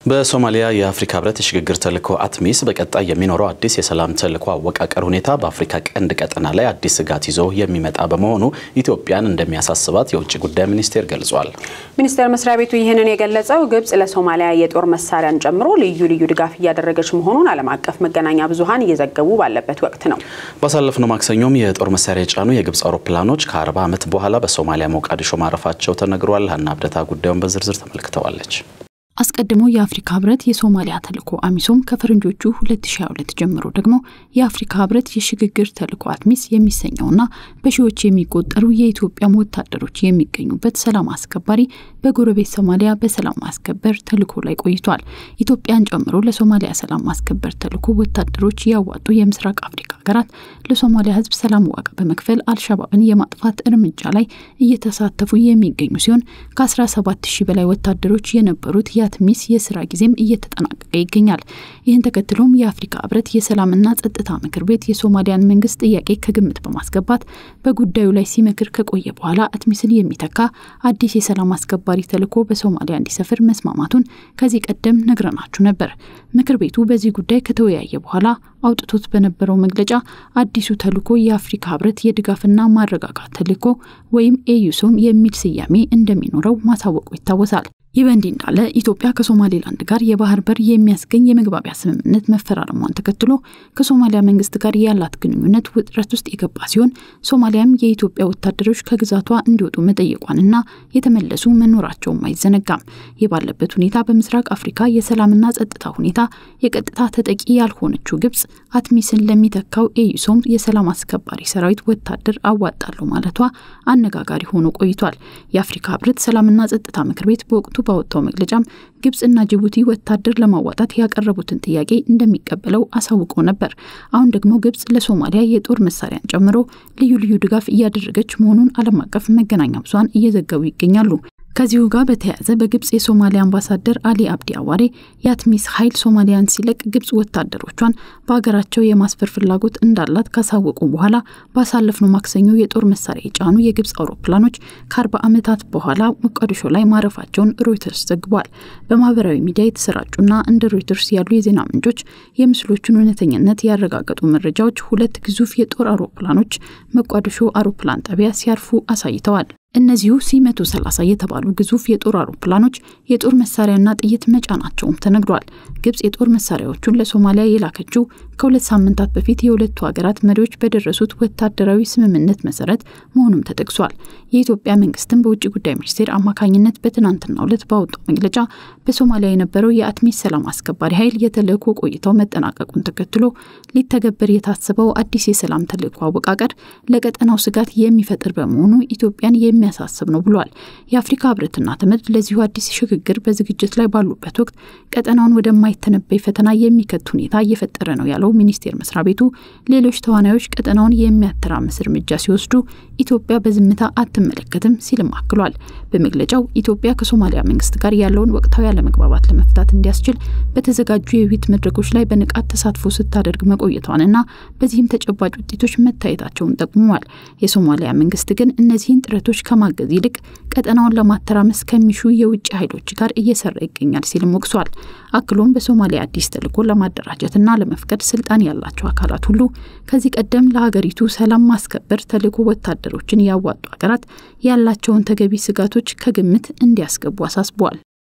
በሶማሊያ የአፍሪካ ህብረት የሽግግር ተልዕኮ አትሚስ በቀጣይ የሚኖረው አዲስ የሰላም ተልዕኮ አወቃቀር ሁኔታ በአፍሪካ ቀንድ ቀጠና ላይ አዲስ ስጋት ይዞ የሚመጣ በመሆኑ ኢትዮጵያን እንደሚያሳስባት የውጭ ጉዳይ ሚኒስቴር ገልጿል። ሚኒስቴር መስሪያ ቤቱ ይህንን የገለጸው ግብጽ ለሶማሊያ የጦር መሳሪያን ጨምሮ ልዩ ልዩ ድጋፍ እያደረገች መሆኑን ዓለም አቀፍ መገናኛ ብዙኃን እየዘገቡ ባለበት ወቅት ነው። ባሳለፍነው ማክሰኞም የጦር መሳሪያ የጫኑ የግብጽ አውሮፕላኖች ከ40 ዓመት በኋላ በሶማሊያ ሞቃዲሾ ማረፋቸው ተነግሯል። ሀና አብደታ ጉዳዩን በዝርዝር ተመልክተዋለች። አስቀድሞ የአፍሪካ ህብረት የሶማሊያ ተልዕኮ አሚሶም ከፈረንጆቹ 2022 ጀምሮ ደግሞ የአፍሪካ ህብረት የሽግግር ተልዕኮ አትሚስ የሚሰኘውና በሺዎች የሚቆጠሩ የኢትዮጵያም ወታደሮች የሚገኙበት ሰላም አስከባሪ በጎረቤት ሶማሊያ በሰላም ማስከበር ተልዕኮ ላይ ቆይቷል። ኢትዮጵያን ጨምሮ ለሶማሊያ ሰላም ማስከበር ተልዕኮ ወታደሮች ያዋጡ የምስራቅ አፍሪካ ሀገራት ለሶማሊያ ህዝብ ሰላም ዋጋ በመክፈል አልሻባብን የማጥፋት እርምጃ ላይ እየተሳተፉ የሚገኙ ሲሆን ከ17 ሺህ በላይ ወታደሮች የነበሩት የአትሚስ የስራ ጊዜም እየተጠናቀቀ ይገኛል። ይህን ተከትሎም የአፍሪካ ህብረት የሰላምና ጸጥታ ምክር ቤት የሶማሊያን መንግስት ጥያቄ ከግምት በማስገባት በጉዳዩ ላይ ሲመክር ከቆየ በኋላ አትሚስን የሚተካ አዲስ የሰላም አስከባሪ ተልዕኮ በሶማሊያ እንዲሰፍር መስማማቱን ከዚህ ቀደም ነግረናችሁ ነበር። ምክር ቤቱ በዚህ ጉዳይ ከተወያየ በኋላ አውጥቶት በነበረው መግለጫ አዲሱ ተልዕኮ የአፍሪካ ህብረት የድጋፍና ማረጋጋት ተልዕኮ ወይም ኤዩሶም የሚል ስያሜ እንደሚኖረው ማሳወቁ ይታወሳል። ይህ በእንዲህ እንዳለ ኢትዮጵያ ከሶማሌላንድ ጋር የባህር በር የሚያስገኝ የመግባቢያ ስምምነት መፈራረሟን ተከትሎ ከሶማሊያ መንግስት ጋር ያላት ግንኙነት ውጥረት ውስጥ የገባ ሲሆን ሶማሊያም የኢትዮጵያ ወታደሮች ከግዛቷ እንዲወጡ መጠየቋንና የተመለሱ መኖራቸውም አይዘነጋም። ይህ ባለበት ሁኔታ በምስራቅ አፍሪካ የሰላምና ጸጥታ ሁኔታ የቀጥታ ተጠቂ ያልሆነችው ግብጽ አትሚስን ለሚተካው ኤዩሶም የሰላም አስከባሪ ሰራዊት ወታደር አዋጣለሁ ማለቷ አነጋጋሪ ሆኖ ቆይቷል። የአፍሪካ ህብረት ሰላምና ጸጥታ ምክር ቤት በወቅቱ ባወጣው መግለጫም ግብጽና ጅቡቲ ወታደር ለማዋጣት ያቀረቡትን ጥያቄ እንደሚቀበለው አሳውቆ ነበር። አሁን ደግሞ ግብጽ ለሶማሊያ የጦር መሳሪያን ጨምሮ ልዩ ልዩ ድጋፍ እያደረገች መሆኑን ዓለም አቀፍ መገናኛ ብዙኃን እየዘገቡ ይገኛሉ። ከዚሁ ጋር በተያያዘ በግብጽ የሶማሊያ አምባሳደር አሊ አብዲ አዋሬ የአትሚስ ኃይል ሶማሊያን ሲለቅ ግብጽ ወታደሮቿን በሀገራቸው የማስፈር ፍላጎት እንዳላት ካሳወቁ በኋላ ባሳለፍነው ማክሰኞ የጦር መሳሪያ የጫኑ የግብጽ አውሮፕላኖች ከአርባ ዓመታት በኋላ ሞቃዲሾ ላይ ማረፋቸውን ሮይተርስ ዘግቧል። በማህበራዊ ሚዲያ የተሰራጩና እንደ ሮይተርስ ያሉ የዜና ምንጮች የምስሎቹን እውነተኝነት ያረጋገጡ መረጃዎች ሁለት ግዙፍ የጦር አውሮፕላኖች ሞቃዲሾ አውሮፕላን ጣቢያ ሲያርፉ አሳይተዋል። እነዚሁ ሲ 130 የተባሉ ግዙፍ የጦር አውሮፕላኖች የጦር መሳሪያና ጥይት መጫናቸውም ተነግሯል። ግብጽ የጦር መሳሪያዎቹን ለሶማሊያ የላከችው ከሁለት ሳምንታት በፊት የሁለቱ ሀገራት መሪዎች በደረሱት ወታደራዊ ስምምነት መሰረት መሆኑም ተጠቅሷል። የኢትዮጵያ መንግስትም በውጭ ጉዳይ ሚኒስቴር አማካኝነት በትናንትናው ዕለት ባወጣው መግለጫ በሶማሊያ የነበረው የአትሚስ ሰላም አስከባሪ ኃይል የተልዕኮ ቆይታው መጠናቀቁን ተከትሎ ሊተገበር የታሰበው አዲስ የሰላም ተልዕኮ አወቃቀር ለቀጠናው ስጋት የሚፈጥር በመሆኑ ኢትዮጵያን የሚያሳስብ ነው ብሏል። የአፍሪካ ህብረትና ተመድ ለዚሁ አዲስ ሽግግር በዝግጅት ላይ ባሉበት ወቅት ቀጠናውን ወደማይተነበይ ፈተና የሚከት ሁኔታ እየፈጠረ ነው ያለው ሚኒስቴር መስሪያ ቤቱ ሌሎች ተዋናዮች ቀጠናውን የሚያተራምስ እርምጃ ሲወስዱ ኢትዮጵያ በዝምታ አትመለከትም ሲልም አክሏል። በመግለጫው ኢትዮጵያ ከሶማሊያ መንግስት ጋር ያለውን ወቅታዊ አለመግባባት ለመፍታት እንዲያስችል በተዘጋጁ የውይይት መድረኮች ላይ በንቃት ተሳትፎ ስታደርግ መቆየቷንና በዚህም ተጨባጭ ውጤቶች መታየታቸውን ጠቁሟል። የሶማሊያ መንግስት ግን እነዚህን ጥረቶች ከማገዝ ይልቅ ቀጠናውን ለማተራመስ ከሚሹ የውጭ ኃይሎች ጋር እየሰራ ይገኛል ሲልም ወቅሷል። አክሎም በሶማሊያ አዲስ ተልዕኮ ለማደራጀትና ለመፍቀድ ስልጣን ያላቸው አካላት ሁሉ ከዚህ ቀደም ለሀገሪቱ ሰላም ማስከበር ተልዕኮ ወታደሮችን ያዋጡ ሀገራት ያላቸውን ተገቢ ስጋቶች ከግምት እንዲያስገቡ አሳስበዋል።